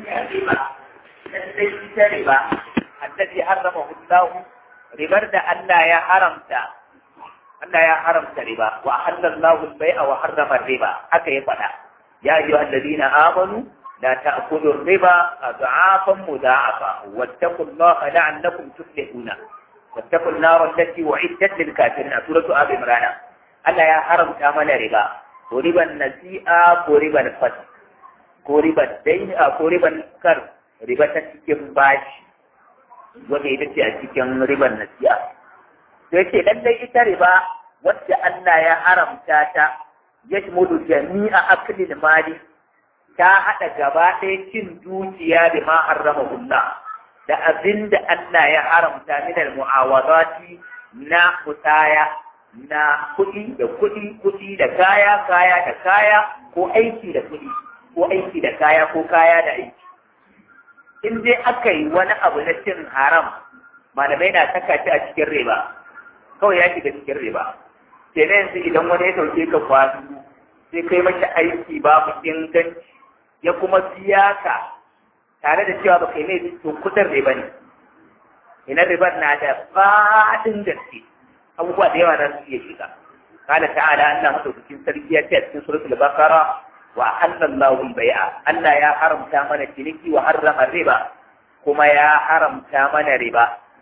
riba lallai ita riba allazi harrama hullahu ribar da Allah ya haramta Allah ya haramta riba wa halallahu al-bai'a wa harrama riba haka ya faɗa ya ayyuhal ladina amanu la ta'kulu riba adhafan mudha'afa wattaqullaha la'allakum tuflihuna wattaqun nar allati u'iddat lil kafirin suratu ali imran Allah ya haramta mana riba ko riban nasi'a ko riban fat ko riban dain ko riban kar riba ta cikin bashi wanda ita ce a cikin riban nasi'a sai ce lallai ita riba wacce Allah ya haramta ta ya shmudu jami'a aklil mali ta haɗa gaba ɗaya cin dukiya da ma harrama Allah da abin da Allah ya haramta min al-mu'awadati na musaya na kuɗi da kuɗi kuɗi da kaya kaya da kaya ko aiki da kuɗi ko aiki da kaya ko kaya da aiki in dai aka yi wani abu na cin haram malamai na saka shi a cikin riba kawai ya shiga cikin riba ke yanzu idan wani ya sauke ka kwasu sai kai mashi aiki babu inganci ya kuma biya ka tare da cewa baka yi mai to kudin riba ne ina ribar na da faɗin gaske abubuwa da yawa za su iya shiga قال تعالى أن مدوكين سرقية في سورة البقرة وأحل الله البيع أن يا حرم تامن الشنكي وحرم الربا كما يا حرم تامن الربا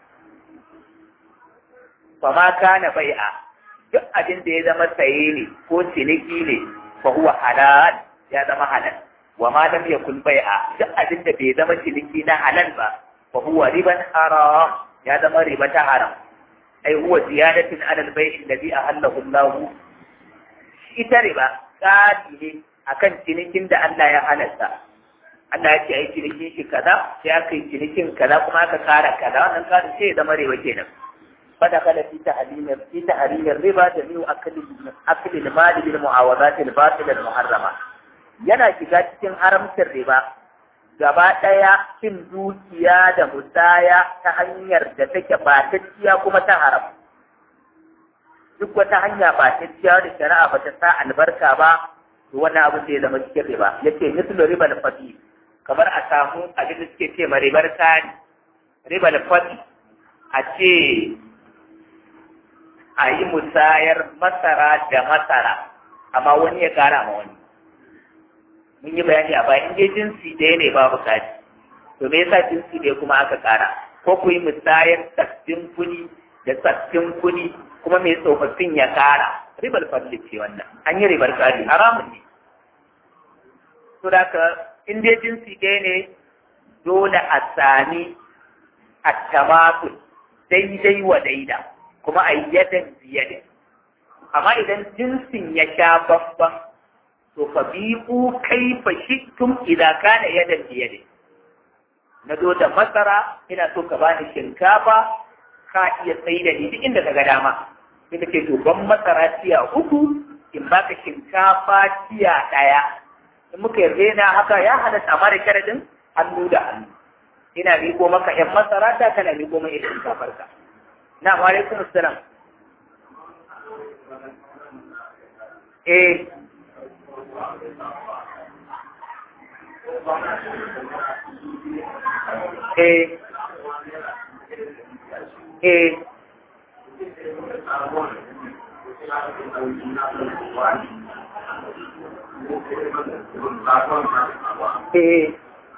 فما كان بيعا duk abin da ya zama saye ne ko ciniki ne fa huwa halal ya zama halal wa ma lam yakun bai'a duk abin da bai zama ciniki na halal ba fa huwa riban haram ya zama riba ta haram ai huwa ziyadatin ala al-bai'i alladhi ahallahu Allah ita riba kadi ne akan cinikin da Allah ya halatta Allah ya ce ai cinikin shi kaza sai aka yi cinikin kaza kuma aka kara kaza wannan kadin sai ya zama riba kenan فدخل في تحريم في تحريم الربا جميع أكل أكل المال بالمعاوضات الباطلة المحرمة yana shiga cikin haramcin riba gaba ɗaya cin dukiya da musaya ta hanyar da take batacciya kuma ta haram duk wata hanya batacciya da shari'a ba ta sa albarka ba to wannan abin da ya zama cikin riba yace mislu riba da fati kamar a samu abin da suke ce ma ribar sani riba da fati a ce a yi musayar masara da masara amma wani ya kara ma wani mun yi bayani a bayan dai jinsi ɗaya ne babu kaji to me yasa jinsi ɗaya kuma aka kara ko ku yi musayar tsaffin kuɗi da tsaffin kuɗi kuma mai tsofaffin ya kara ribar fadli ce wannan an yi ribar kari haramun ne to da ka in dai jinsi ɗaya ne dole a sami attamakul daidai wa daida kuma a yadan biyadin amma idan jinsin ya sha bambam to fa bi'u kaifa shittum idan kana yadan biyadin na zo da masara ina so ka bani shinkafa ka iya tsayi da ni duk inda ka ga dama sai ka ce to ban masara tiya uku in baka shinkafa tiya ɗaya in muka yarda na haka ya halatta amma da sharadin hannu da hannu ina miko maka yan masara ta kana miko mai ita shinkafar ka na wa alaikum assalam eh eh eh eh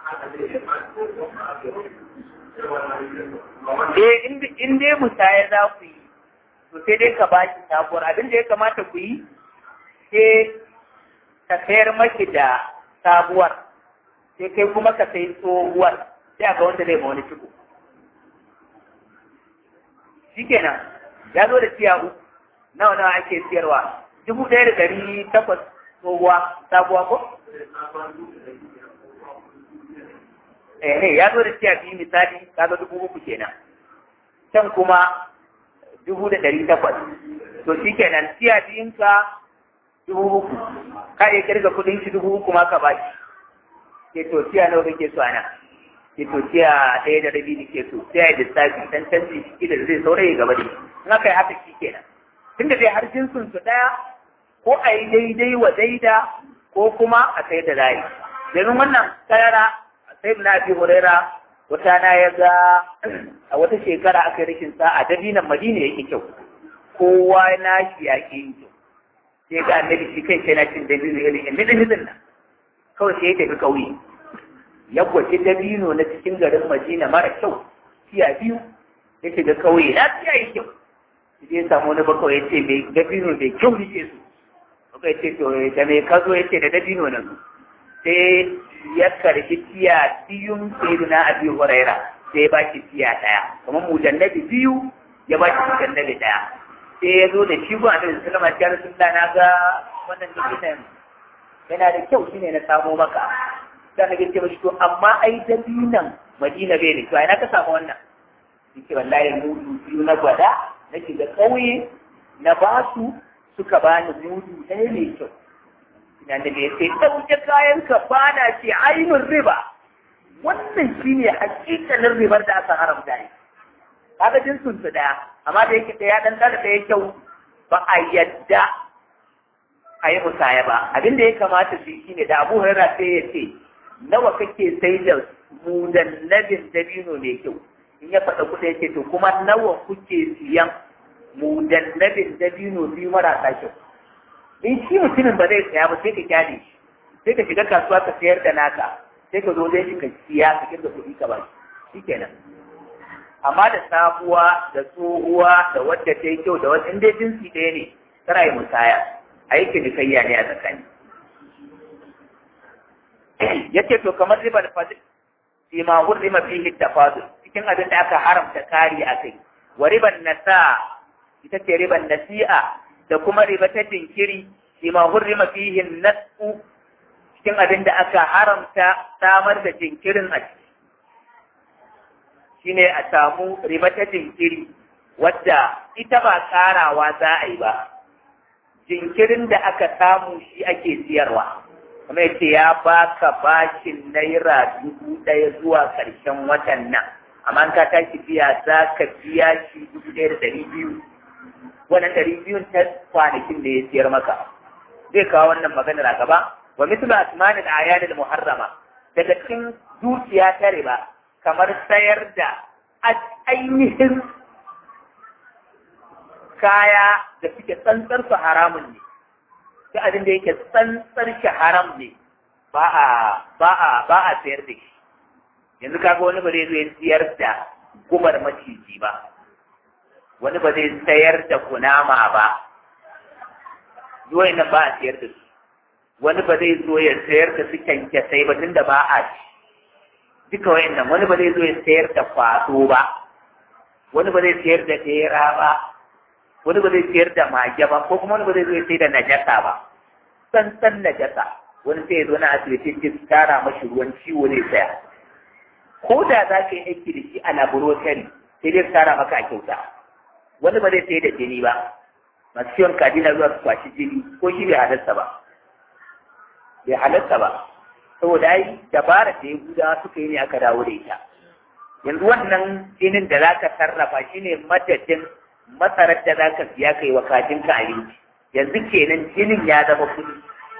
Eh, in dai musaya za ku yi, to sai dai ka ba shi sabuwar abin da ya kamata ku yi, sai ka sayar maki da sabuwar, sai kai kuma ka sayi tsohuwar, sai a ga wanda zai ma wani ciko. Shi kenan, ya zo da tiya uku, nawa nawa ake siyarwa, dubu ɗaya da ɗari takwas tsohuwa, sabuwa ko? eh ya zo da tiya biyu misali kaga dubu uku kenan can kuma dubu da ɗari takwas to shi kenan tiya biyun ka dubu uku ka iya kirga kuɗin shi dubu uku ma ka ba shi ke to tiya nawa kake so ana ke to tiya ɗaya da rabi nake so sai ya lissafi dan canji shi da zai saurayi gaba da in aka yi haka shi kenan tunda dai har jinsin su ɗaya ko a yi daidai wa daida ko kuma a sai da layi domin wannan karara sai na bi huraira wata na ya ga a wata shekara aka yi rikin sa'a dabinan madina yake kyau kowa na shi ya ke yin kyau sai ga annabi shi kai sai na cin dabino irin yan midin midin nan kawai sai ya tafi kauye ya gwaci dabino na cikin garin madina mara kyau tiya biyu ya shiga kauye na tiya yi kyau sai ya samu wani bakawai ya ce mai dabino mai kyau nike su Muka ce to da mai kazo ya ce da dabino nan sai ya karbi tiya biyun sayyidina abi huraira sai ya baki tiya daya kamar mujannabi biyu ya baki mujannabi daya sai ya zo da shi gwa da sallama ya rasulullah na ga wannan dabinan yana da kyau shine na samo maka sai na ce mashi to amma ai dabinan madina bai ne to ai na ka samu wannan yake wallahi mudu biyu na gwada na shiga ƙauye na basu suka bani mudu ɗaya mai kyau ina da ya sai ɗauke kayan ka bana ce ainihin riba wannan shine hakikalin ribar da aka haramta ne kaga jinsun su ɗaya amma da yake ɗaya ɗan ɗan ɗaya kyau ba a yadda a yi musaya ba abin da ya kamata su yi shine da abu hurara sai ya ce nawa kake sai da mudannabin dabino mai kyau in ya faɗa kuɗa ya ce to kuma nawa kuke siyan mudannabin dabino biyu marasa kyau in shi mutumin ba zai saya ba sai ka kyale shi sai ka shiga kasuwa ka sayar da naka sai ka zo dai shi ka siya ka kirga kuɗi ka ba shi kenan amma da sabuwa da tsohuwa da wadda ta yi kyau da wasu inda jinsi ɗaya ne tana yi musaya a yi cinikayya ne a tsakani ya ce to kamar ribar fadil fi ma hurrima fihi tafadul cikin abin da aka haramta kari a kai wa riban nasa ita ce riban nasi'a da kuma riba ta jinkiri fi ma hurrima fihi nasu cikin abin da aka haramta samar da jinkirin a ciki shine a samu riba ta jinkiri wadda ita ba karawa za a yi ba jinkirin da aka samu shi ake siyarwa kuma yace ya baka bashin naira dubu ɗaya zuwa ƙarshen watan nan amma ka tashi biya za ka biya shi dubu ɗaya da ɗari biyu wannan ɗari biyun ta kwanakin da ya siyar maka zai kawo wannan maganar a gaba wa mislu asmanil ayanil muharrama daga cikin dukiya ta riba kamar sayar da ainihin kaya da suke tsantsar su haramun ne duk abin da yake tsantsar shi haram ne ba a ba a ba a sayar da shi yanzu kaga wani ba zai zo ya siyar da gubar maciji ba wani ba zai sayar da kunama ba zuwa nan ba a sayar da su wani ba zai zo ya sayar da su kyankyasai ba tunda ba a ci duka wayannan wani ba zai zo ya sayar da kwaso ba wani ba zai sayar da tera ba wani ba zai sayar da mage ba ko kuma wani ba zai zo ya sayar da najasa ba tsantsan najasa wani sai ya zo na asibiti ce su tara mashi ruwan ciwo zai saya ko da za ka yi aiki da shi a laboratory sai dai su tara maka a kyauta wani ba zai sayar da jini ba masu ciwon kaji na zuwa su kwashi jini ko shi bai halarta ba bai halarta ba saboda ai dabara da yahudawa suka yi ne aka dawo da ita yanzu wannan jinin da za ka sarrafa shine madadin masarar da za ka siya kai wa kajinka abinci yanzu kenan jinin ya zama kuɗi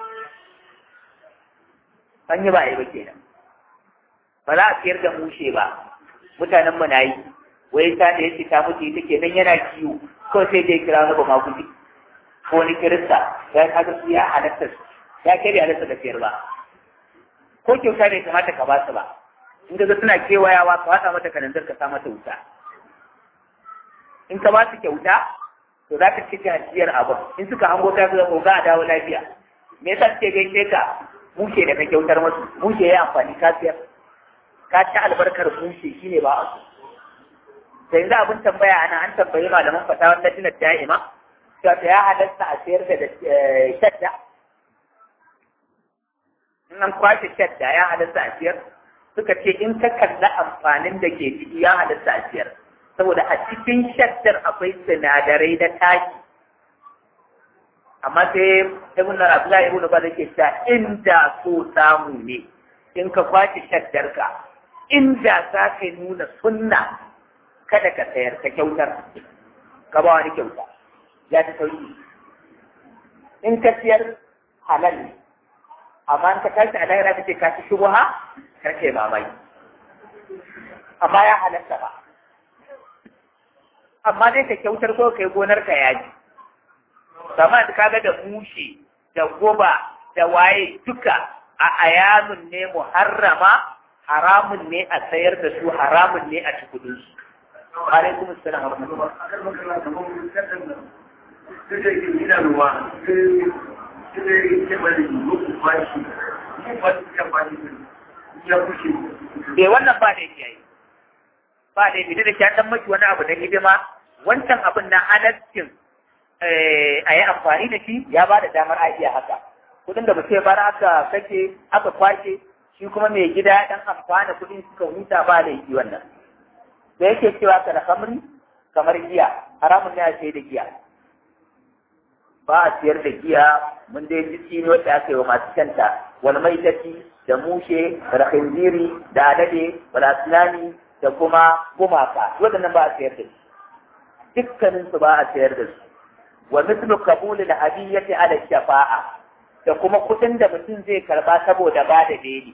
an yi ba a yi ba kenan ba za a siyar da mushe ba mutanen mu na yi wai ta da yake ta mutu ita kenan yana kiwo kawai sai dai kira wani ba ma kuɗi ko wani kirista ya kaga su ya halatta ya kai da halatta da siyar ba ko kyauta bai kamata ka ba su ba in ga suna kewayawa ka watsa mata kananzir ka sa mata wuta in ka ba su kyauta to za ka cike hajiyar abin in suka hango ka zuwa ko a dawo lafiya me yasa suke gaishe ka mushe da ka kyautar musu mushe ya amfani ka siyar ka ci albarkar mushe shine ba a so sai yanzu abin tambaya ana an tambayi malaman fatawar latinar da'ima cewa ta ya halatta a sayar da shadda in an kwashe shadda ya halatta a siyar suka ce in ka kalla amfanin da ke ciki ya halatta a siyar saboda a cikin shaddar akwai sinadarai na taki amma sai ibn Abdullahi ibn Ba ke ta inda so samu ne in ka kwace shaddar ka inda za ka nuna sunna kada ka sayar ka kyautar ka ba wani kyauta ya ta sauki in ka siyar halal ne amma in ka tashi a lahira ka ce ka ci shubuha kar ke mamaki amma ya halatta ba amma dai ka kyautar ko kai gonar ka yaji sama da kaga da mushe da goba da waye duka a ayanun ne muharrama haramun ne a sayar da su haramun ne a cikudin su alaikum assalam wa Eh wannan ba da yake yi. Ba da yake da kyan dan maki wani abu na hidima wancan abin na halaccin a yi amfani da shi ya ba da damar a iya haka. Kudin da mutum bara aka kake aka kwashe shi kuma mai gida dan amfana kudin suka huta ba da yake wannan. Da yake cewa ka da kamri kamar giya haramun ne a sai da giya. Ba a siyar da giya mun dai ji tsini wacce aka yi wa masu canta wani maitati da mushe da khinziri da alade da aslani da kuma gumaka waɗannan ba a sayar da su dukkanin su ba a sayar da su wa mislu qabul al hadiyyati ala shafa'a da kuma kuɗin da mutum zai karba saboda ba da beli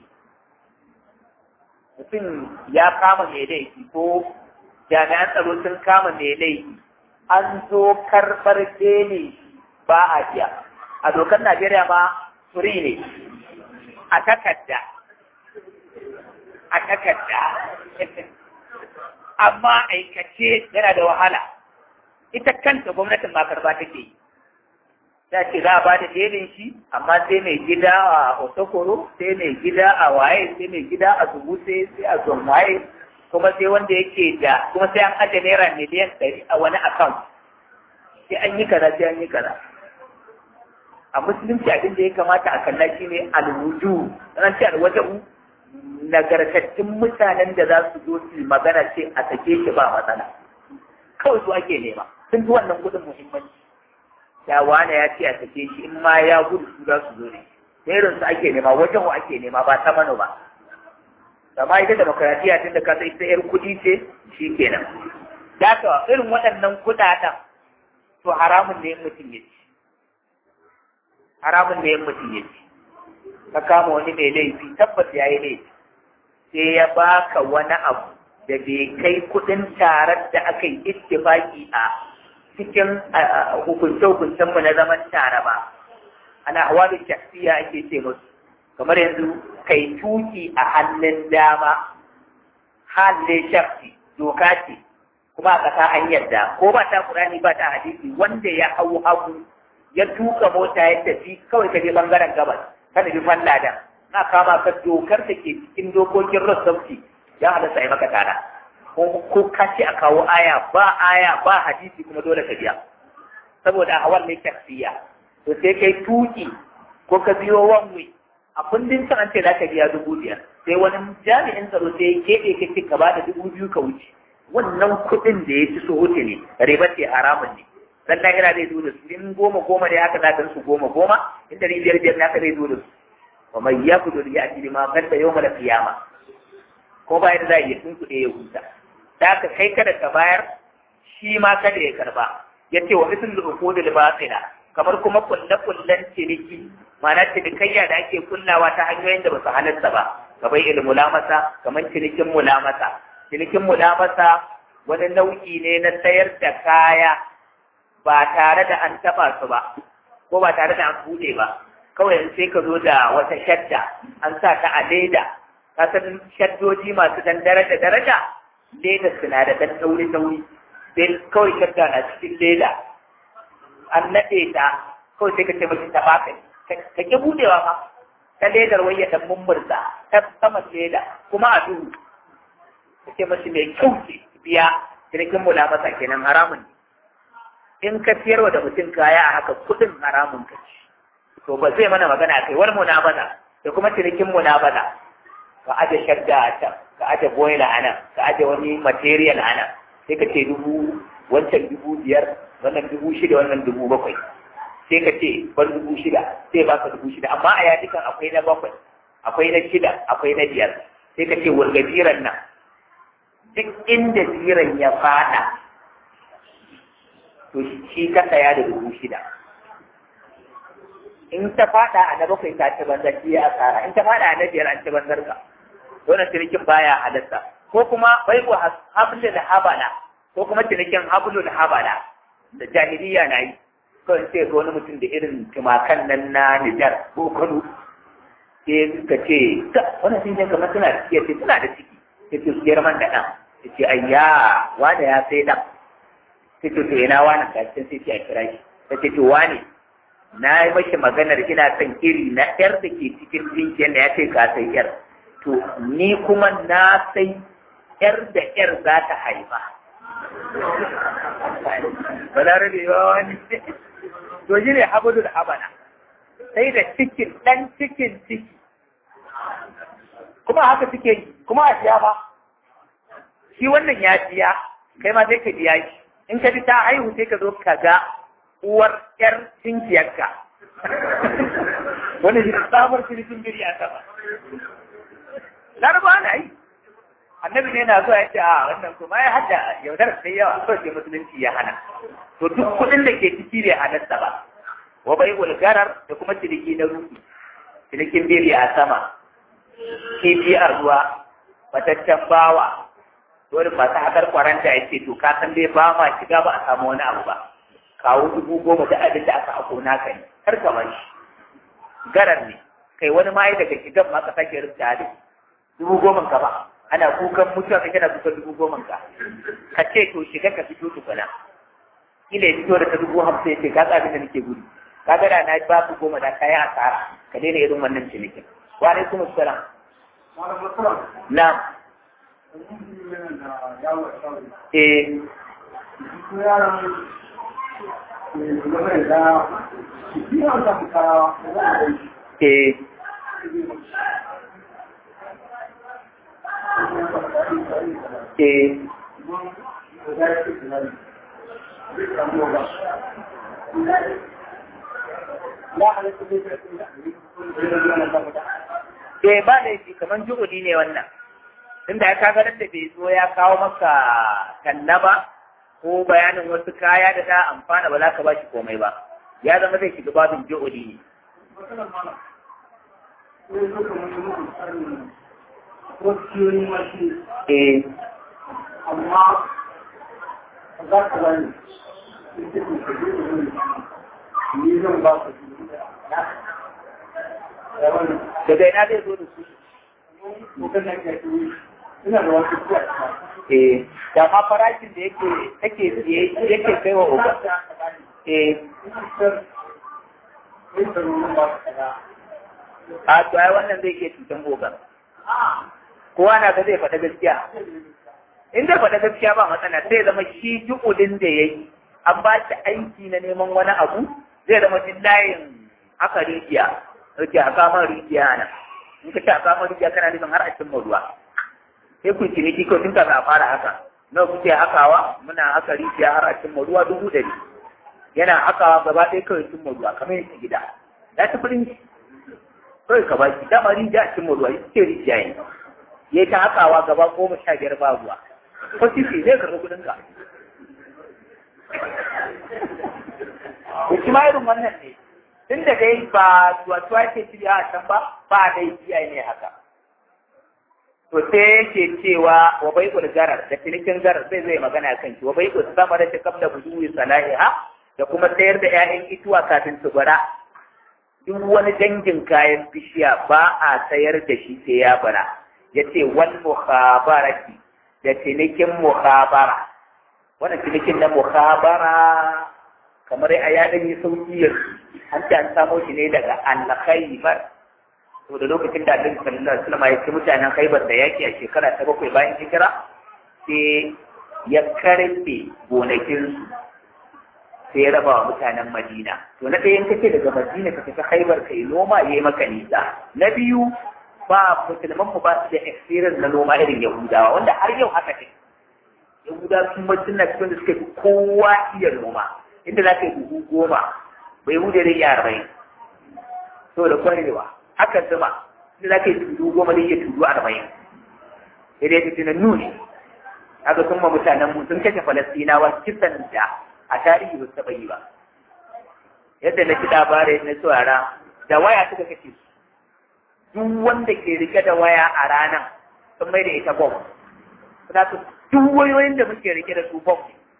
mutum ya kama mai laifi ko jami'an tsaro sun kama mai laifi an zo karɓar beli ba a biya a dokar Najeriya ma furi ne a takarda a takarda amma aikace yana da wahala ita kanta gwamnatin ma karba take yi ta ce za a ba da delin shi amma sai mai gida a otokoro sai mai gida a waye sai mai gida a zubuse sai a zon waye kuma sai wanda yake da kuma sai an ajiye naira miliyan ɗari a wani account sai an yi kaza sai an yi kaza a musulunci abin da ya kamata a kalla shi ne alwuju ran ce alwajahu nagartattun mutanen da za su zo su magana ce a sake shi ba matsala kawai su ake nema sun fi wannan gudun muhimmanci ya wane ya ce a sake shi in ma ya gudu su za su zo ne irin su ake nema wajahu ake nema ba ta mano ba amma ita demokaratiya tun da ka sai ita yar kuɗi ce shi kenan da irin waɗannan kuɗaɗen to haramun ne mutum ya ci haramun da ya mutum ya ci ka kama wani mai laifi tabbas ya yi laifi sai ya baka wani abu da bai kai kudin tarar da aka yi ittifaki a cikin hukunce-hukuncen mu na zaman tare ba ana hawalu shafiya ake ce musu kamar yanzu kai tuki a hannun dama hannun shafi doka ce kuma a ƙasa an yarda ko ba ta kurani ba ta hadisi wanda ya hau hagu ya tuka mota ya tafi kawai ka je bangaren gabas ka nufi falladan na kama ka dokar da ke cikin dokokin rossauci ya halatta yi maka tara ko ka ce a kawo aya ba aya ba hadisi kuma dole ka biya saboda a hawan ne shaksiya to sai kai tuki ko ka biyo wanwe a kundin can an ce za ka biya dubu biyar sai wani jami'in tsaro sai ya keɓe ka ce ka ba da dubu biyu ka wuce wannan kuɗin da ya ci so wuce ne riba ce haramun ne dan lahira zai zo da su in goma goma da haka za su goma goma in dari biyar biyar naka zai zo da su wa mai ya kudu da ya ci ma kan da yau mala kiyama ko ba yadda za a iya tun kuɗe ya huta da aka kai kada ka bayar shi ma kada ya karba ya ce wa misalin uku da batsina kamar kuma kulle-kullen ciniki ma'ana cinikayya da ake kullawa ta hanyoyin da ba su halatta ba kamar ilmulamasa kamar cinikin mulamasa cinikin mulamasa wani nau'i ne na sayar da kaya ba tare da an taɓa su ba ko ba tare da an buɗe ba kawai sai ka zo da wata shadda an sa ta a leda ka san shaddoji masu dan daraja daraja leda suna da dan tauri tauri sai kawai shadda na cikin leda an naɗe ta kawai sai ka ce mashi ta baka ka ki buɗewa ma ta ledar wai ya dan mummurza ta sama leda kuma a duhu ka ce mashi mai kyau ce biya cinikin mulamasa kenan haramun ne in ka siyarwa da mutum kaya a haka kudin haramun ka ci to ba zai mana magana kai wani munabada da kuma cinikin munabada ka aje shadda a can ka aje boiler a nan ka aje wani material a nan sai ka ce dubu wancan dubu biyar wannan dubu shida wannan dubu bakwai sai ka ce ban dubu shida sai ba ka dubu shida amma a yadikan akwai na bakwai akwai na shida akwai na biyar sai ka ce wurga jiran nan duk inda jiran ya fada to shi ka saya da dubu shida in ta fada a na bakwai ta ci banzar ki a tsara in ta fada a na biyar an ci banzar ka wannan cinikin baya halatta ko kuma bai ku hablul habala ko kuma cinikin hablul habala da jahiliya na yi kawai sai ga wani mutum da irin tumakan nan na Nijar ko Kano sai suka ce wannan sun je kamar suna da ciki suna da ciki sai ce siyar man da ɗan sai ce ayya wanda ya sai ɗan sai ce to ina wani gashin sai ce a kira shi sai ce to wani na yi mashi maganar ina son iri na ƴar da ke cikin jinkiyar da ya ce ka sai ƴar to ni kuma na sai ƴar da ƴar za ta haifa ba za rabe ba wani to shi ne habadul habana sai da cikin ɗan cikin ciki kuma haka suke yi kuma a siya ba shi wannan ya siya kai ma sai ka biya shi in ka ji ta haihu sai ka zo ka ga uwar ƴar cinkiyarka wani shi sabar cinikin biri a sama laraba na yi annabi ne na zuwa ya ce a wannan kuma ya hada yaudar sai yawa kawai sai musulunci ya hana to duk kuɗin da ke ciki bai halatta ba wa bai garar da kuma ciniki na rufi cinikin biri a sama kifi a ruwa mataccen bawa dole masu haƙar kwaranta ya ce to ka san dai ba ma shiga ba a samu wani abu ba kawo dubu goma da abin da aka hako naka ne kar ka bar shi garar ne kai wani ma daga shigan ma ka sake rubuta da dubu goma ka ba ana kukan mutuwa kai kana kukan dubu goma ka ka ce to shiga ka fito tukuna kila ya fito da ta dubu hamsin ya ce ka tsabi da nake gudu ka ga da na ba ku goma da kayan asara ka daina irin wannan cinikin wa alaikum assalam na eh eh eh Eh ba laifi kamar juhudi ne wannan. Tunda ya kaga da bai zo ya kawo maka talla ba ko bayanin wasu kaya da ta amfana ba za ka ba shi komai ba. Ya zama zai shiga babin juhudi ne. Eh. Amma za ka bani, ni zan ba ka daga ina zai zo da su ina da wasu kuwa eh da ma farashin da yake take siye yake kai wa uba eh a to ai wannan zai iya cutan ogan kowa na ga zai faɗa gaskiya in zai faɗa gaskiya ba matsala sai zama shi ju'udin da ya yi an ba shi aiki na neman wani abu zai zama jin layin haka rijiya rike a kamar rijiya nan in ka ce a kamar rijiya kana nufin har a cimma ruwa sai ku ciniki ko tun kafin a fara haka nawa kuke hakawa muna haka rijiya har a cimma ruwa dubu ɗari yana hakawa gaba ɗaya kawai cimma ruwa kamar yadda gida ya ci firin shi kawai ka ba shi dama rijiya a cimma ruwa ita ce rijiya ne ya yi ta hakawa gaba goma sha biyar ba ruwa ko sisi zai karɓi kuɗin ka Ku ma irin wannan ne, tun da dai ba tuwa ke shirya a can ba, ba dai iyaye ne haka. To sai yake cewa wa bai garar da cinikin garar zai zai magana kan shi, wa bai sama da shakam da buduwi salahiha da kuma sayar da ‘ya'yan ituwa kafin su bara. Duk wani dangin kayan bishiya ba a sayar da shi sai ya bara. Ya ce wal muhabarati da cinikin muhabara. Wannan cinikin na muhabara kamar a yaɗin yi sauƙi yanzu an ce an samo shi ne daga al-khaybar to da lokacin da Annabi sallallahu alaihi wasallam ya ci mutanen Khaybar da yaki a shekara ta bakwai bayan hijira sai ya karbe gonakin su sai ya raba wa mutanen Madina to na ɗayan kace daga Madina ka tafi Khaybar kai noma yayi maka nisa na biyu ba musulman mu ba su da experience na noma irin Yahudawa wanda har yau haka ne Yahudawa sun mutum na cikin da suka fi kowa iya noma inda za ka yi buhu goma bai hude zai iya arba'in to da kwarewa haka zuma inda za ka yi tudu goma zai iya tudu arba'in sai dai tunan nuni haka sun ma mutanen mu sun kashe falastinawa kisan da a tarihi ba su taɓa yi ba yadda na ci labarai na saurara da waya suka kace su duk wanda ke rike da waya a ranar sun mai da ita bom suna su duk wayoyin da muke rike da su bom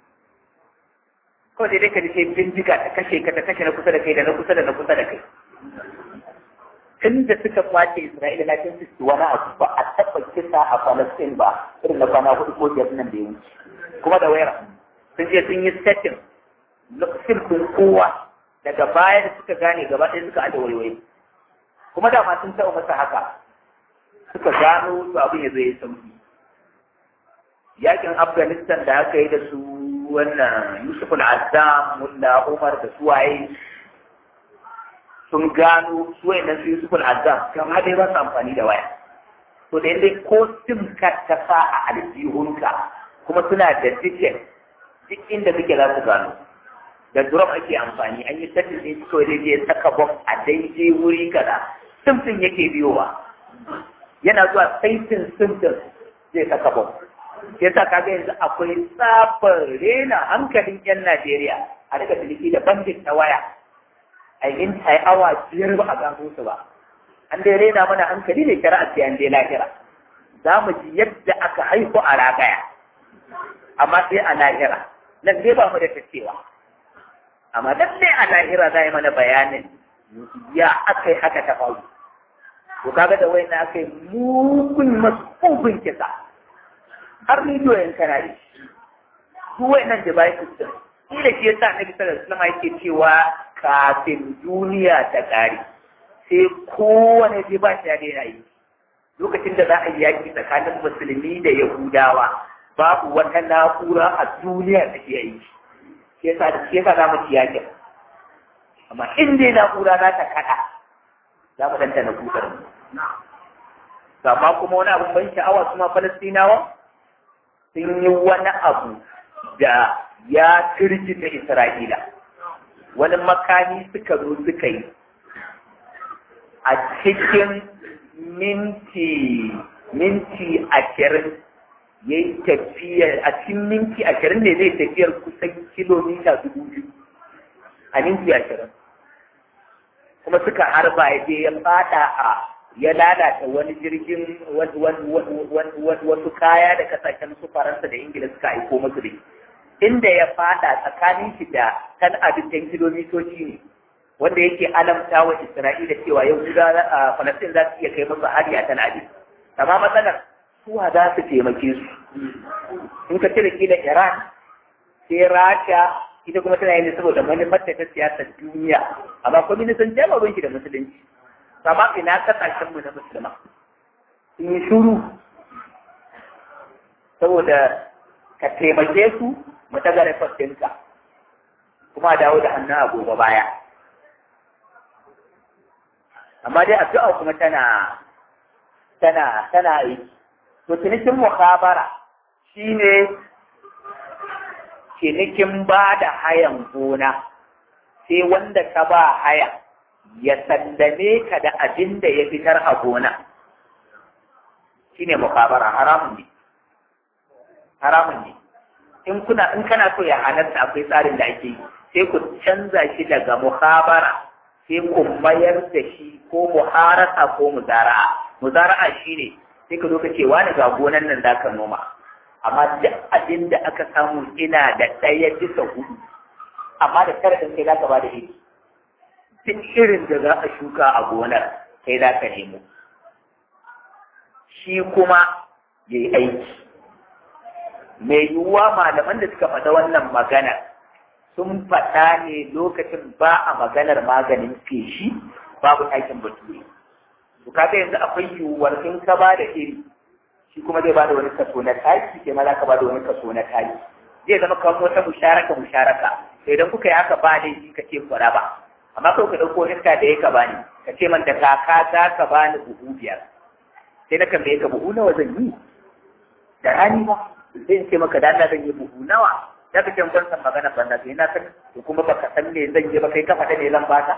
kawai dai ka ji sai bindiga ta kashe ka ta kashe na kusa da kai da na kusa da na kusa da kai tun da suka kwace Isra'ila na cin su wani abu ba a taɓa kisa a Palestine ba irin na kwana hudu ko biyar nan da ya wuce kuma da wayar sun je sun yi setting lokacin kun kowa daga baya da suka gane gaba ɗaya suka aje wayoyi kuma dama sun taɓa masa haka suka gano su abin ya zo ya sauki yakin Afghanistan da aka yi da su wannan Yusuf al-Azzam Mulla Umar da suwaye sun gano su wayannan su Yusuf al-Azzam kamar dai ba su amfani da waya to da yadda ko sim card ta sa a aljihunka kuma suna da ticket duk inda kake za su gano da drum ake amfani an yi setting din su kawai zai saka box a daidai wuri kaza sim din yake biyowa yana zuwa saitin sim din zai saka box ya sa kaga yanzu akwai tsabar rena hankalin yan Najeriya a daga ciniki da bandit na waya a yin ai awa biyar ba a gano su ba an dai rena mana hankali ne shari'a sai an dai lahira za mu ji yadda aka haihu a ragaya amma sai a lahira nan dai ba mu da tacewa amma dan dai a lahira za yi mana bayanin ya aka yi haka ta faru to kaga da wayan aka yi mugun masubin kisa har rediyo yan kana yi su wayannan devices din kila shi yasa annabi sallallahu alaihi wasallam yake cewa kafin duniya ta ƙare sai kowane device ya daina yi lokacin da za a yi yaƙi tsakanin musulmi da yahudawa babu wata na'ura a duniya da ke yi shi yasa shi yasa za mu ci yaƙin amma in dai na'ura za ta kaɗa za mu dantana kutar mu amma kuma wani abin ban sha'awa su ma falastinawa sun yi wani abu da ya firgita Isra'ila, wani makami suka zo suka yi a cikin minti minti ashirin ya yi tafiyar a cikin minti ashirin ne zai tafiyar kusan kilomita dubu biyu a minti ashirin kuma suka harba ya je ya fada a ya lalata wani jirgin wasu kaya da kasashen su faransa da ingila suka aiko musu da inda ya fada tsakanin shi da kan abincin kilomitoci ne wanda yake alamta wa isra'ila cewa yau guda a falastin za su iya kai musu hari a kan abin amma matsalar suwa za su taimake su in ka cire kila iran sai rasha ita kuma tana yin saboda manufar ta siyasar duniya amma kwaminisan jama'a shi da musulunci amma ina kasashen mu na musulma sun yi shuru saboda ka taimake su mu ta gare fastinka kuma dawo da hannun a gobe baya amma dai addu'a kuma tana tana tana yi to cinikin mukhabara shine cinikin ba da hayan gona sai wanda ka ba haya ya sallame ka da abin da ya fitar a gona shine mukhabara haramun ne haramun ne in kuna in kana so ya halatta akwai tsarin da ake yi sai ku canza shi daga mukhabara sai ku mayar da shi ko muharasa ko muzara'a muzara'a shine sai ka zo ka ce wani ga gonan nan zaka noma amma duk abin da aka samu ina da ɗaya bisa hudu amma da karatun sai zaka ba da iri duk irin da za a shuka a gonar sai za ka nemo shi kuma ya yi aiki mai yiwuwa malaman da suka faɗa wannan magana sun faɗa ne lokacin ba a maganar maganin feshi babu aikin bature to kaga yanzu akwai yiwuwar in ka ba da iri shi kuma zai ba da wani kaso na taki ke ma za ka ba da wani kaso na taki zai zama kamar wata musharaka musharaka to idan kuka yi haka ba laifi ka ce ku raba amma kawai ka ɗauko iska da ya ka bani ka ce man da kaka za ka bani buhu biyar sai na tambaye ka buhu nawa zan yi da rani ba sai in ce maka da Allah zan yi buhu nawa da kake ban san magana banda sai na san to kuma baka san me zan yi ba kai ka fada ne zan baka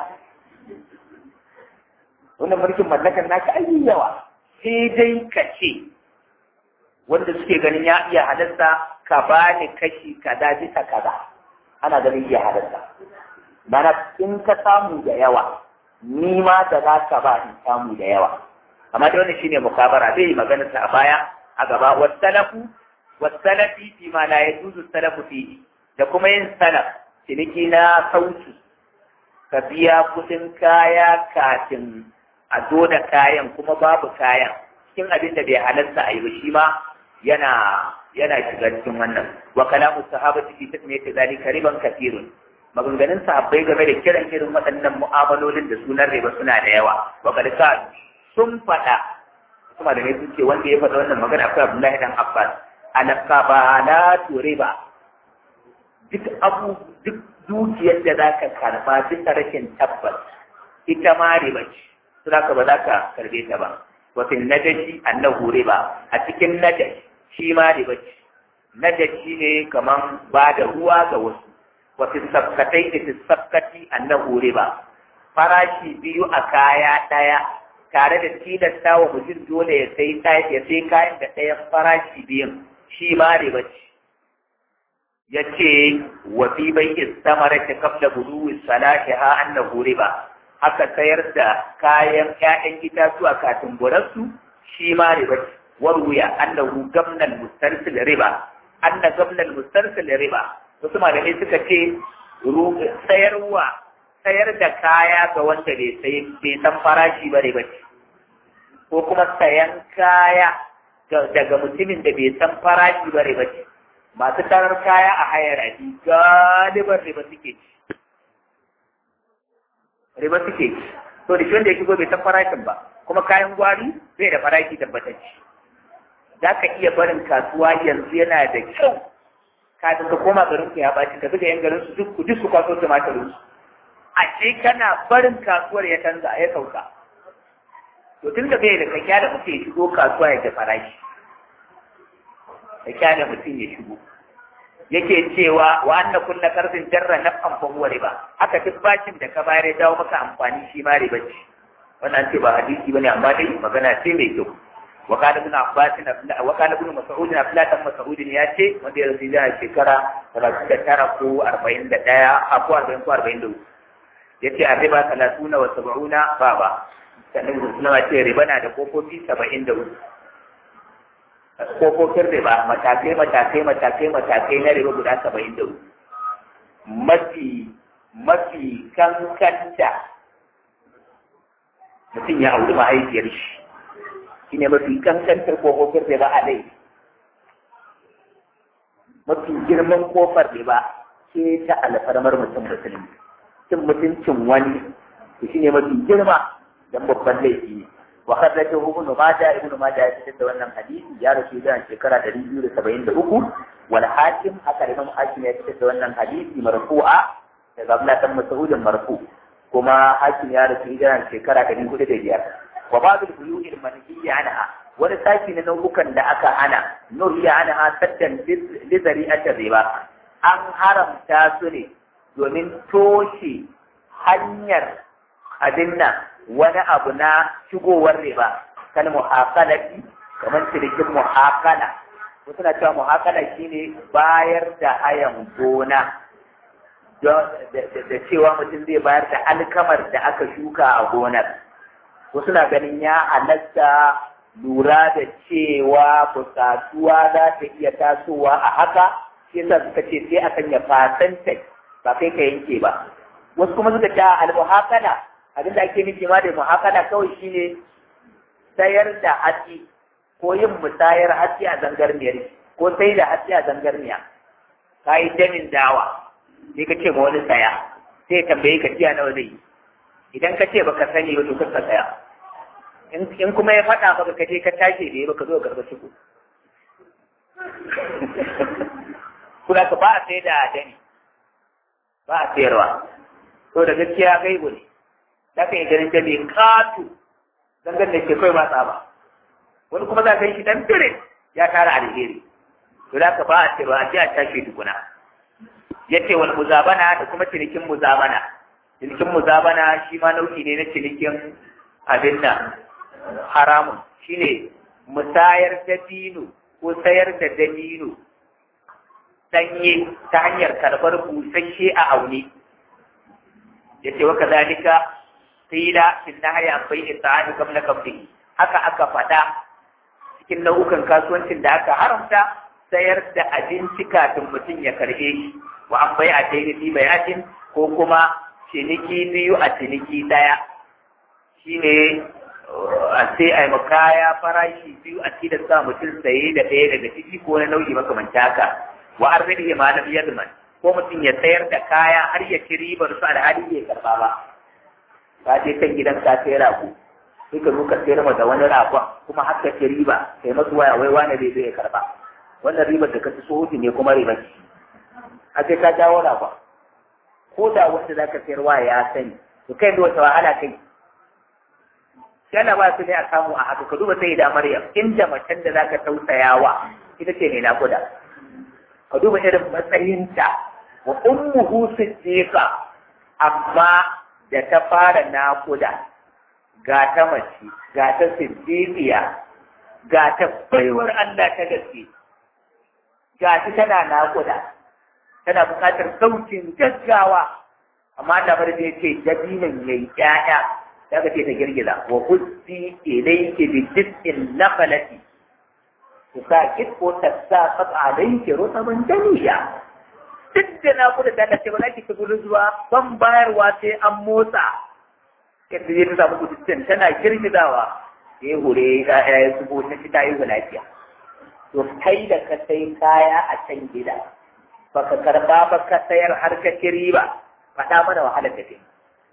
wannan mulkin mallakan naka ai yawa sai dai ka ce wanda suke ganin ya iya halarta ka bani kashi kaza bisa kaza ana ganin iya halarta mana in ka samu da yawa ni ma da za ka ba in samu da yawa amma da wannan shine mukabara zai yi magana sa a baya a gaba wasalafu wasalafi fi ma la yajuzu salafu fi da kuma yin salaf ciniki na sauki ka biya kudin kaya kafin a zo da kayan kuma babu kayan cikin abin da bai halarta a yi ba shi ma yana yana shiga cikin wannan wa kalamu sahabati fi tasmiyati zalika riban kathirun maganganun sahabbai game da kiran irin waɗannan mu'amalolin da sunan riba suna da yawa wa kad sun faɗa kuma da ne sun ce wanda ya faɗa wannan magana akwai Abdullahi dan Abbas alqabalatu riba duk abu duk dukiyar da zaka karba duk rashin tabbas ita ma riba ce su zaka ba za ka karbe ta ba wa fil najashi annahu riba a cikin najashi shi ma riba ce najashi ne kaman ba da ruwa ga wasu wa fil sabkatai da fil sabkati annahu riba farashi biyu a kaya ɗaya tare da tilasta wa mutum dole ya sai ya sai kayan da ɗayan farashi biyun shi ma riba ce ya ce wa fi bai istamara ta kabla budu salahi ha annahu riba haka sayar da kayan ƴaƴan itatuwa kafin burarsu shi ma riba ce warwuya annahu gamnal mustarsil riba anna gamnal mustarsil riba wasu malamai suka ce sayarwa sayar da kaya ga wanda bai san farashi ba riba ce ko kuma sayan kaya daga mutumin da bai san farashi ba riba ce masu tarar kaya a hayar aji galiban riba suke ci riba suke ci to da shi wanda ya shigo bai san farashin ba kuma kayan gwari bai da farashi tabbatacce za ka iya barin kasuwa yanzu yana da kyau kafin ka koma garin ku ya baci ka bi da yan garin su duk duk su kwaso tumatirin su a ce kana barin kasuwar ya canza ya sauka to tun da bai da ka kyale mutum ya shigo kasuwa ya ga farashi ka kyale mutum ya shigo yake cewa wa anna kullu qarzin jarra naf'an fa huwa riba haka duk bacin da ka bayar ya dawo maka amfani shi ma riba ce wannan ce ba hadisi bane amma dai magana ce mai kyau wa kana ibn abbas wa kana ibn mas'ud na filatan mas'ud ya ce wanda ya rasu da shekara 39 ko 41 a ko 40 ko 42 yace a riba 30 wa 70 ba ba sannan suna ce riba na da kofofi 73 kofofin riba matakai matakai matakai matakai na riba guda saba'in da mafi mafi kankanta mutum ya auri mahaifiyar shi shi ne mafi kankantar kofofin riba a dai mafi girman kofar riba ce ta alfarmar mutum musulmi cin mutuncin wani shi ne mafi girma don babban laifi ne وخرجه ابن ماجه ابن ماجه يتشد wannan hadisi ya rasu da shekara 273 wal hakim haka imam hakim ya tashadda wannan hadisi marfu'a daga Abdullah bin Mas'ud marfu kuma hakim ya rasu da shekara 405 wa ba'd al-buyu'i al-manhiyya anha wani saki na nau'ukan da aka hana nuhiya anha saddan li zari'ati riba an haramta su ne domin toshe hanyar abin nan wani abu na shigowar riba kan muhakalati kamar cinikin muhakala wasu na cewa muhakala shine bayar da hayan gona da cewa mutum zai bayar da alkamar da aka shuka a gonar wasu na ganin ya halatta lura da cewa bukatuwa za ta iya tasowa a haka shi yasa suka ce sai a sanya fasanta ba kai ka yanke ba wasu kuma suka ce al-muhakala abin da ake nufi ma da muhakala kawai shine sayar da hatsi ko yin musayar hatsi a zangarniyar ko sai da hatsi a zangarniya ka yi damin dawa sai ka ce ma wani saya sai tambaye ka tiya nawa zai idan ka ce baka sani ba to ka saya in kuma ya faɗa maka ka je ka tashi da ya baka zo garba shigo kuma ka ba a sai da dani ba a sayarwa to da gaskiya gaibu ne za ka yi ganin da mai katu zangar da ke kai ba tsaba wani kuma za ka yi shi dan fire ya tara alheri to za ka ba a cewa a ji a tashi tukuna ya ce wani muzabana da kuma cinikin muzabana cinikin muzabana shi ma nau'i ne na cinikin abin nan haramun shine musayar dabino ko sayar da dabino danye ta hanyar karɓar busasshe a aune ya ce wa kazalika qila in nahya an bai'i ta'ani qabla qabdihi haka aka faɗa cikin nau'ukan kasuwancin da aka haramta sayar da abinci kafin mutum ya karɓe shi wa an bai a daini fi bayatin ko kuma ciniki biyu a ciniki ɗaya shi ne a sai a yi kaya farashi biyu a cikin sa mutum saye da ɗaya daga ciki ko na nau'i makamanta haka wa an rage malam yadman ko mutum ya sayar da kaya har ya ci ribar su alhali bai karɓa ba ka je kan gidan ka sai rago sai ka zo ka sayar da wani ragon kuma har ka ci riba kai masu waya wai wani bai zai karɓa wannan ribar da ka ci sohoji ne kuma riba ce a sai ka jawo ragon ko da wanda za ka sayarwa ya sani to kai da wata wahala kai yana ba su ne a samu a haka ka duba sai da maryam inda macen da zaka tausayawa ita ce ne nakuda ka duba irin matsayinta wa ummuhu siddiqa amma da ta fara nakuda ga ta mace ga ta siddiqiya ga ta baiwar Allah ta gaske ga ta tana nakuda tana buƙatar saukin gaggawa amma da bar da yake dabinan yayi ƴaƴa daga ce ta girgiza wa huddi ilayki bi jiz'in naqalati tusaqit ko tasaqat alayki rutaban janiya duk da na kuda da ta ba za ki gudu zuwa ban bayarwa sai an motsa yadda zai ta samu kudin tana girgizawa ya hure ya ya zubo ta ci ta yi lafiya to kai da ka sai kaya a can gida baka karba ba ka sayar har ka ci riba faɗa mana wahalar da kai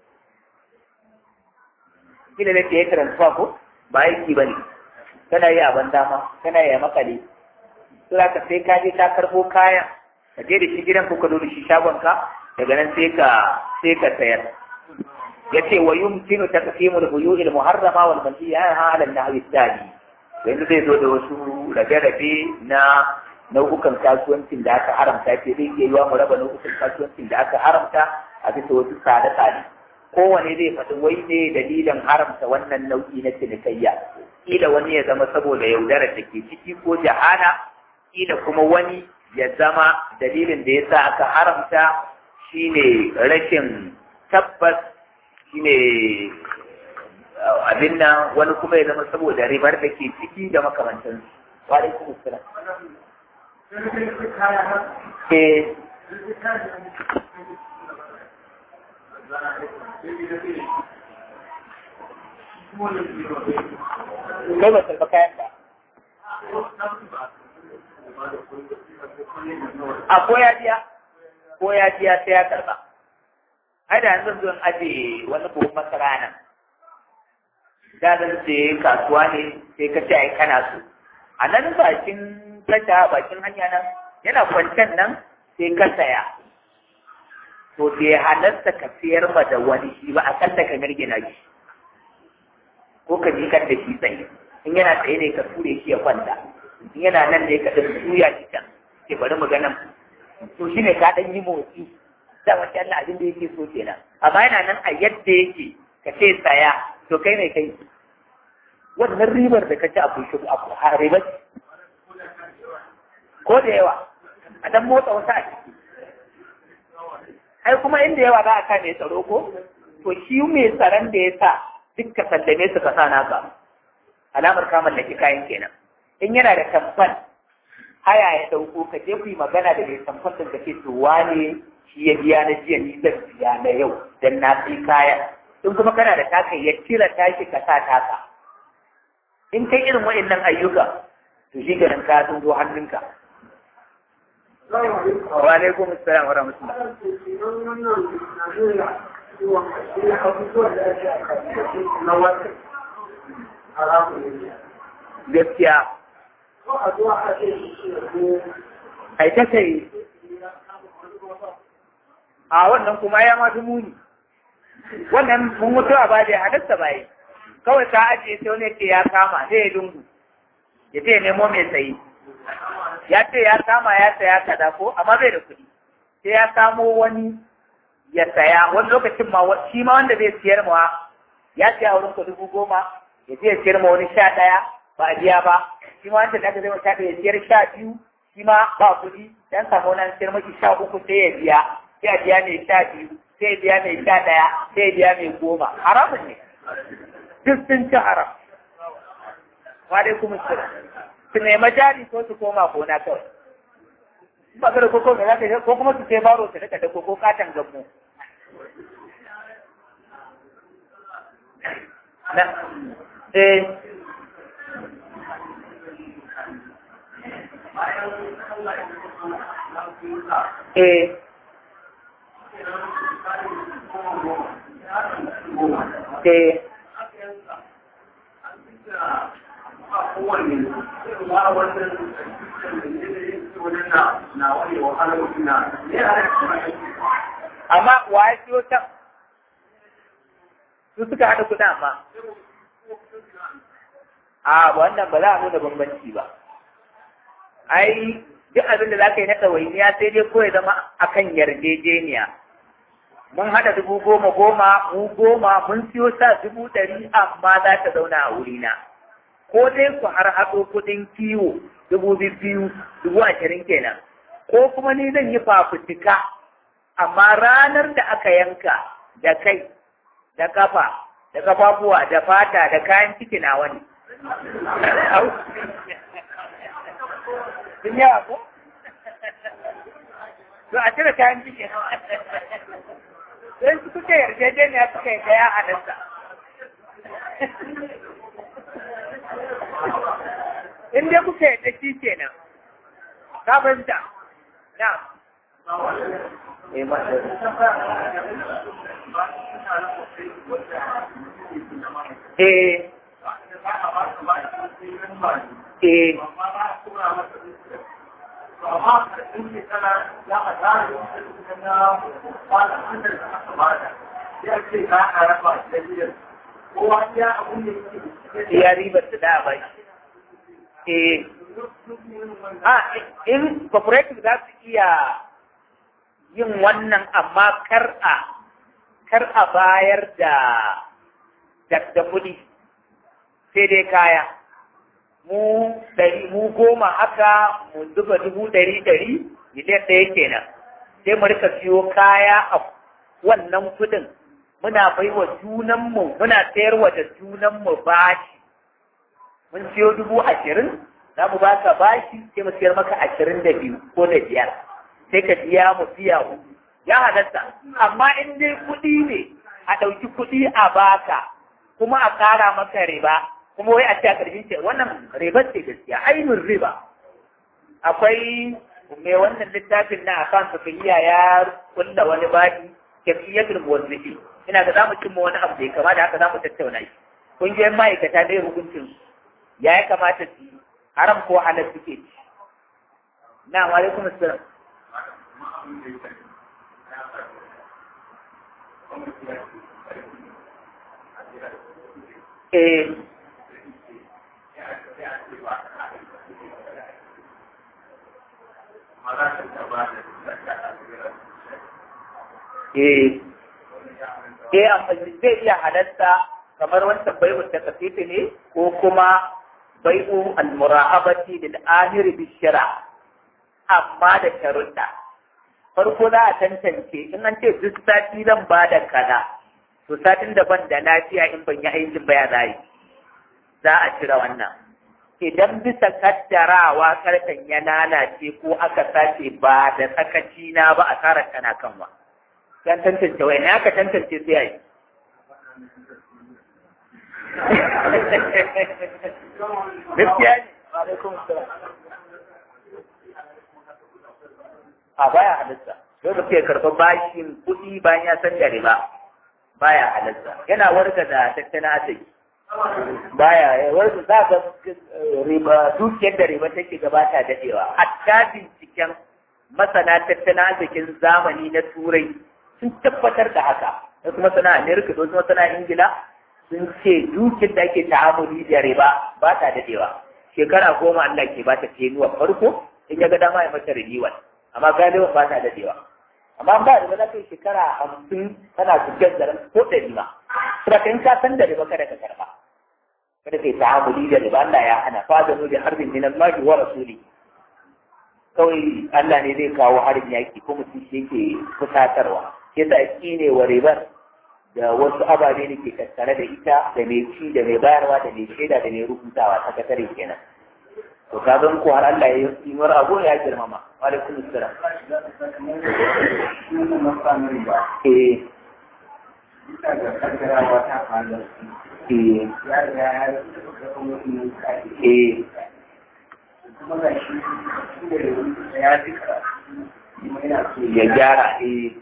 kila ne ke transfer ko ba aiki ba ne kana yi abin dama kana yi a makale to ka sai ka je ta karbo kaya ka je da shi gidan ko ka zo da shi shagon ka daga nan sai ka sai ka sayar yace wa yumkinu taqsimu al-buyu' al-muharrama wal manhiya ala an-nahwi al-thani yanzu zai zo da wasu rabe-rabe na nau'ukan kasuwancin da aka haramta ce zai iya yiwa mu raba nau'ukan kasuwancin da aka haramta a bisa wasu tsare-tsare kowane zai faɗi wai ne dalilin haramta wannan nau'i na cinikayya kila wani ya zama saboda yaudarar da ke ciki ko jahana kila kuma wani ya zama dalilin da ya sa aka haramta shine rashin tabbas shine abin nan wani kuma ya zama saboda ribar da ke ciki da makamantansu wa alaikum assalam eh kai ba karɓa kayan ba a ko ya jiya ko ya jiya sai ya karɓa ai da yanzu zan aje wani buhun masara nan da zan je kasuwa ne sai ka ce ai kana so a nan bakin tasha bakin hanya nan yana kwancen nan sai ka saya to bai halarta ka siyar ma da wani shi ba a kan da ka mirgina shi ko ka jikar da shi tsaye in yana tsaye ne ka ture shi ya kwanta in yana nan ne ka ɗan tuya shi can ke bari mu ganin to shine ka ɗan yi motsi da wace Allah abin da yake so kenan amma yana nan a yadda yake ka ce tsaya to kai ne kai wannan ribar da ka ci a bushe a ribar ko da yawa a dan motsa wasu a ciki ai kuma inda yawa za a ka mai tsaro ko to shi mai tsaron da ya sa duk ka sallame su ka sa naka alamar ka mallaki kayan kenan in yana da kamfan haya ya dauko ka je ku yi magana da mai kamfan din ka ce to wane shi ya biya na jiya ni zan biya na yau dan na sai kaya in kuma kana da taka ya cire tashi ka sa taka in kai irin waɗannan ayyuka to shi ganin ka sun zo hannunka wa alaikum assalam wa rahmatullah gaskiya ai ta kai a wannan kuma ya ma muni wannan mun mutu a baje halatta bai kawai ka ajiye sai wani ce ya kama sai ya dungu ya ce nemo mai sayi ya ce ya kama ya saya kada ko amma bai da kuɗi sai ya samo wani ya saya wani lokacin ma shi ma wanda zai siyar ma ya siya wurin ka dubu goma ya je ya siyar ma wani sha ɗaya ba a biya ba shi ma wanda aka zai ma sha ɗaya ya siyar sha biyu shi ma ba kuɗi dan samu wani siyar maki sha uku sai ya biya sai a biya ne sha biyu sai biya mai sha ɗaya sai biya mai goma haramun ne duk sun ci haram wa dai kuma su su nema jari ko su koma gona kawai ba ga da koko mai zaka ko kuma su sai baro su rika da koko katan gammu na eh eh eh amma wa ya siyo can su suka haɗa kuɗin amma a wannan ba za a nuna bambanci ba ai duk abin da za ka yi na ɗawainiya sai dai ko ya zama akan yarjejeniya mun haɗa dubu goma goma mu goma mun siyo sa dubu ɗari amma za ta zauna a wurina ko dai ku har haɗo kuɗin kiwo dubu biyu dubu ashirin kenan ko kuma ni zan yi fafutuka amma ranar da aka yanka da kai da kafa da kafafuwa da fata da kayan ciki na wani sun yawa ko? to a cire kayan ciki don su kuka yarjejeniya suka yi daya a nasa in dai kuka yarda shi kenan ka fahimta na eh ma eh eh ya ribar da da bai eh a in cooperative za su iya yin wannan amma kar a kar a bayar da da kuɗi sai dai kaya mu ɗari mu goma haka mu zuba dubu ɗari ɗari miliyan ɗaya kenan sai mu rika siyo kaya a wannan kuɗin muna bai wa junanmu muna sayarwa da junanmu bashi mun siyo dubu ashirin za mu baka bashi sai mu siyar maka ashirin da biyu ko da biyar sai ka biya mu biya hudu ya halatta amma in dai kuɗi ne a ɗauki kuɗi a baka kuma a ƙara maka riba kuma wai a ce a ƙarfin ce wannan riba ce gaskiya ainihin riba akwai mai wannan littafin na akan sufiya ya kulla wani baɗi kafiyatul muwazzifi ina ga zamu cimma wani abu da ya kama da haka zamu tattauna shi kungiyoyin ma'aikata dai hukuncin ya ya kamata su yi haram ko halal suke ci na wa alaikum assalam eh eh eh amma zai iya halatta kamar wancan bai'u ta kafifi ne ko kuma bai'u al-mura'abati lil amiri bi shara amma da sharuɗa farko za a tantance in an ce duk sati zan ba da kaza to satin da ban da lafiya in ban yi aikin baya za yi za a cire wannan idan bisa kaddarawa karfen ya lalace ko aka sace ba da sakaci na ba a tsara kana kanwa dan tantance wai ne aka tantance sai ai gaskiya ne a baya halitta yau da ke karɓar bashin kuɗi bayan ya san da riba baya halitta yana warga da tattalin arziki baya warga za ga riba dukiyar da riba take gabata dadewa hatta binciken masana tattalin arzikin zamani na turai sun tabbatar da haka wasu masana amerika da wasu masana ingila sun ce dukiyar da ake ta'amuli da riba ba ta dadewa shekara goma Allah ke ba ta tenuwa farko in ya ga dama ya mata renewal amma galiban ba ta dadewa amma ba da za ka yi shekara hamsin tana tafiyar da ran ko ɗari ma kuma in ka san da riba kada ka karba kada kai ta'amuli da riba Allah ya hana fa da da harbin min Allah wa rasuli kawai Allah ne zai kawo harin yaki ko mutum shi yake fusatarwa yasa ne wa ribar da wasu ababe da ke tattare da ita da mai ci da mai bayarwa da mai shaida da mai rubutawa ta kasare kenan to ka zan ko har Allah ya yi mar abu ya girmama wa alaikum assalam eh Bisa ga kaddarawa ta faru. eh Ya riga ya ga kuma yin kai. eh Kuma ga shi da ya fi karatu. Kuma yana so ya gyara eh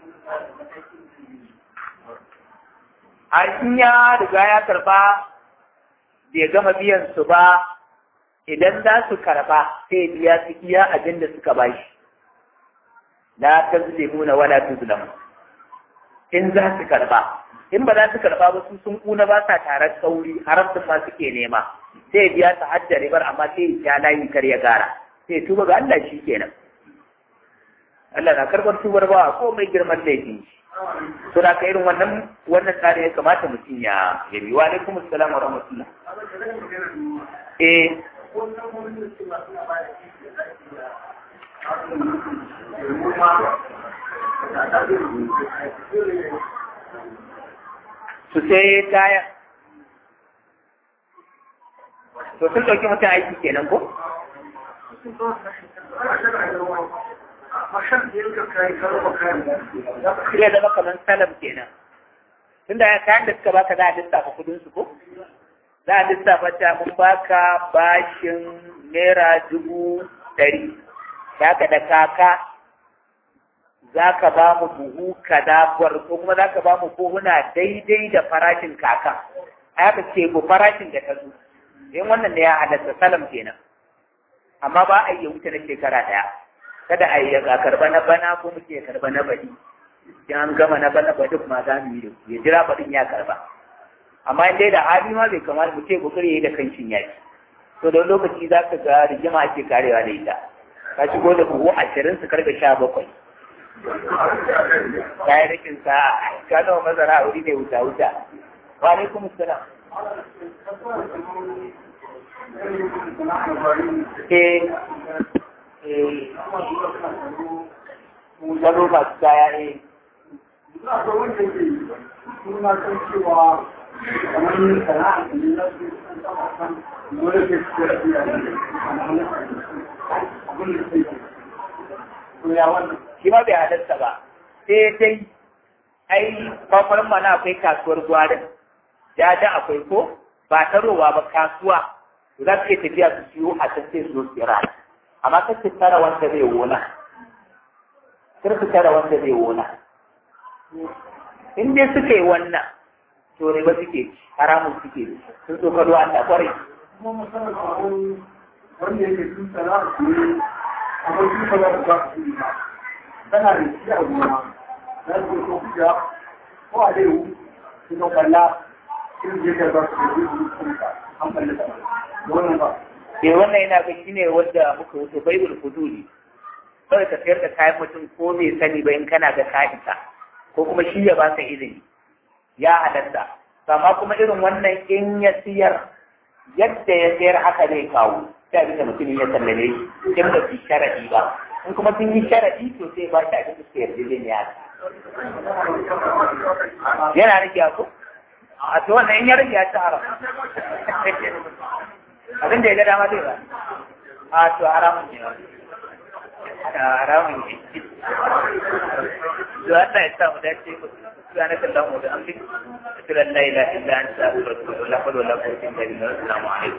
a in ya riga ya karba bai gama biyan su ba idan za su karba sai biya su iya abin da suka bashi la tazlimuna wala tuzlamu in za su karba in ba za su karba ba su sun kuna ba sa tare sauri haramtun ma suke nema sai biya su hajjar ribar amma sai ya layi kar ya gara sai tuba ga Allah shi kenan Allah na karɓar tubar ba ko mai girman laifi to da ka irin wannan wannan tsarin ya kamata mutum ya ya bi wa alaikum assalam wa rahmatullah eh su sai kaya to sun ɗauki mutum aiki kenan ko zai zama kamar salam kenan tunda ya kayan da suka baka za a lissafa kudin su ko za a lissafa ta mun baka bashin naira dubu ɗari da ka da kaka za ka ba mu buhu kaza ko kuma za ka ba mu buhuna daidai da farashin kaka a yaka ce bu farashin da ta zo in wannan ne ya halatta salam kenan amma ba a yi wuce na shekara ɗaya kada a yi ya karba na bana ko muke ya karba na baɗi in an gama na bana baɗin ma za mu yi da ya jira baɗin ya karba amma in dai da hali ma bai kamata mu ce kokari ya yi da kancin yaki to da lokaci za ka ga rigima ake karewa da ita ka shigo da buhu ashirin su karɓe sha bakwai ya yi rikin sa'a ka zama mazara a wuri ne wuta wuta wa alaikum salam eh eh gado masu kaya eh shi ma bai halarta ba sai dai ai kwakwarin mana akwai kasuwar gwarin ya da akwai ko ba tarowa ba kasuwa za su iya tafiya su siyo a can sai su zo tsira amma kar su tara wanda zai wona kar su tara wanda zai wona in dai suka yi wannan to ne ba suke ci haramun suke ci sun so kado an kwarai kuma masarar abun wanda yake sun tsara su ne amma su ba za su ba su yi ba tana da shi a gona za su ko kuja ko a dai su ka kalla sun je da ba su da yi su ka an kalli ta wannan ba eh wannan yana ga shine wanda muka wuce baibul fuduli kawai ka sayar da kayan mutum ko bai sani ba in kana ga ka'ita ko kuma shi ya baka izini ya halatta amma kuma irin wannan in ya siyar yadda ya sayar haka zai kawo sai abin da mutumin ya sallame shi in ba su sharadi ba in kuma sun yi sharadi to sai ba shi abin da suka yarda zai ya yana rike ko a to wannan in ya rage ya ci haram abin da ya ga dama zai ba a to haramun ne haramun ne to Allah ya sa mu dace سبحانك اللهم وبحمدك أشهد أن لا إله إلا أنت أستغفرك ولا حول ولا قوة إلا بالله السلام عليكم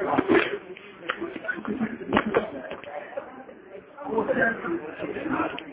ورحمة الله